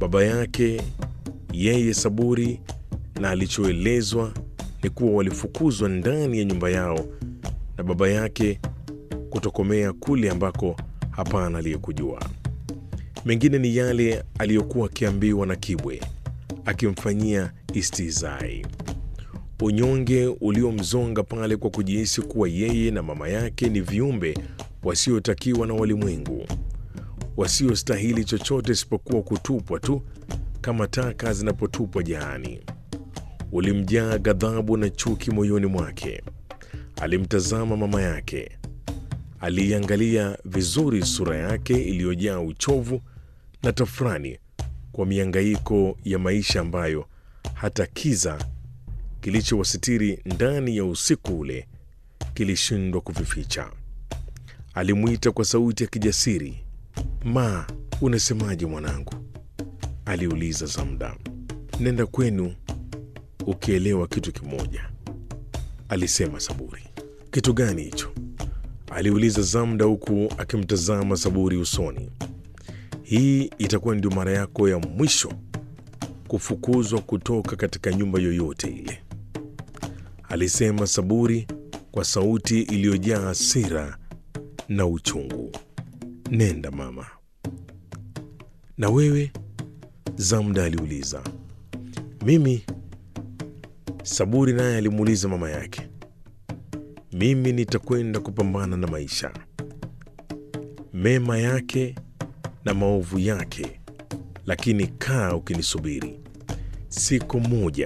Baba yake yeye Saburi na alichoelezwa ni kuwa walifukuzwa ndani ya nyumba yao na baba yake kutokomea kule ambako hapana aliyekujua. Mengine ni yale aliyokuwa akiambiwa na Kibwe akimfanyia istizai, unyonge uliomzonga pale kwa kujihisi kuwa yeye na mama yake ni viumbe wasiotakiwa na walimwengu, wasiostahili chochote isipokuwa kutupwa tu kama taka zinapotupwa jaani. Ulimjaa ghadhabu na chuki moyoni mwake. Alimtazama mama yake, aliiangalia vizuri sura yake iliyojaa uchovu na tafrani kwa miangaiko ya maisha ambayo hata kiza kilichowasitiri ndani ya usiku ule kilishindwa kuvificha. Alimwita kwa sauti ya kijasiri, Ma, unasemaje mwanangu? aliuliza Zamda. Nenda kwenu ukielewa kitu kimoja, alisema Saburi. Kitu gani hicho? aliuliza Zamda huku akimtazama Saburi usoni. Hii itakuwa ndio mara yako ya mwisho kufukuzwa kutoka katika nyumba yoyote ile, alisema Saburi kwa sauti iliyojaa hasira na uchungu. Nenda mama. Na wewe? Zamda aliuliza. Mimi? Saburi naye alimuuliza mama yake. Mimi nitakwenda kupambana na maisha, mema yake na maovu yake, lakini kaa ukinisubiri. Siku moja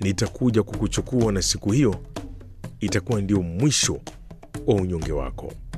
nitakuja kukuchukua, na siku hiyo itakuwa ndio mwisho wa unyonge wako.